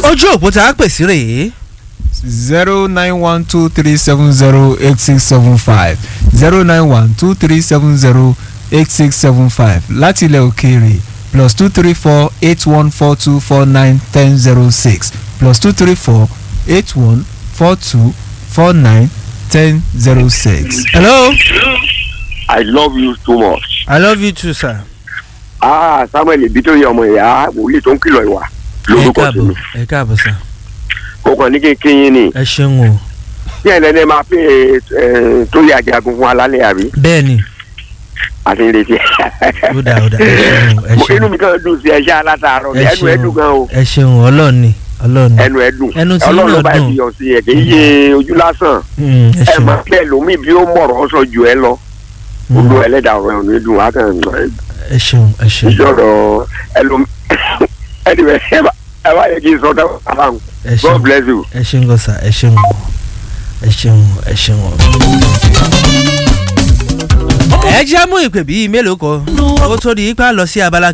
ojú òpó tá a pè sí rèé zero nine one two three seven zero eight six seven five zero nine one two three seven zero eight six seven five láti ilẹ̀ òkèèrè plus two three four eight one four two four nine ten zero six plus two three four eight one four two four nine ten zero six. hello I love you too much. i love you too sir. Ah Samuel ibi tó yẹ ọmọ ìyá wòlíì tó ń kìlọ̀ ìwà ẹ lórúkọ káàbọ̀ tèmi. ẹ káàbọ̀ sir. Kò kàn ní kékeré yín ni. ẹ ṣeun o Bí ẹ̀ lẹ́nu máa pè é tó yẹ àjàgùn fún alálẹ̀ àbí? bẹ́ẹ̀ ni Àti ìrètí. ó dáa ó dáa ẹ ṣeun ẹ Mo- ṣeun Inú mi kàn dùn sí ẹṣẹ́ alátàárọ̀ mi. ẹ Ẹnu ẹ dùn gan o. ẹ ṣeun ọlọ́ọ̀ni ọlọ́ọ̀ni Ẹnu ẹ dùn. Ẹnu tí Ọlọ́run yín ló náà bá dùn. fi yọ̀ sí ẹ̀ kì í ṣe ojú lásán. Mm, ẹ Ẹ ṣeun máa bẹ́ẹ̀ lómi bí ó mọ̀rọ̀ sọ jù ẹ lọ. Mm, Olú ẹlẹ́dàá ọ̀rọ̀ ẹ̀ ò ní dùn. Á kàn ẹ ṣeun ẹ ṣeun ìjọ̀rọ̀ ẹlòmí. Anyway, ẹ bá ẹ bá yẹ kí n sọ dáhùn àbáhùn. ẹ God ṣeun bless you. ẹ ṣeun gọ́sà ẹ ṣeun ẹ ṣeun ẹ ṣeun. ẹ jẹ́ mú ìpè bíi mélòó kan kó tó di ipá lọ sí abala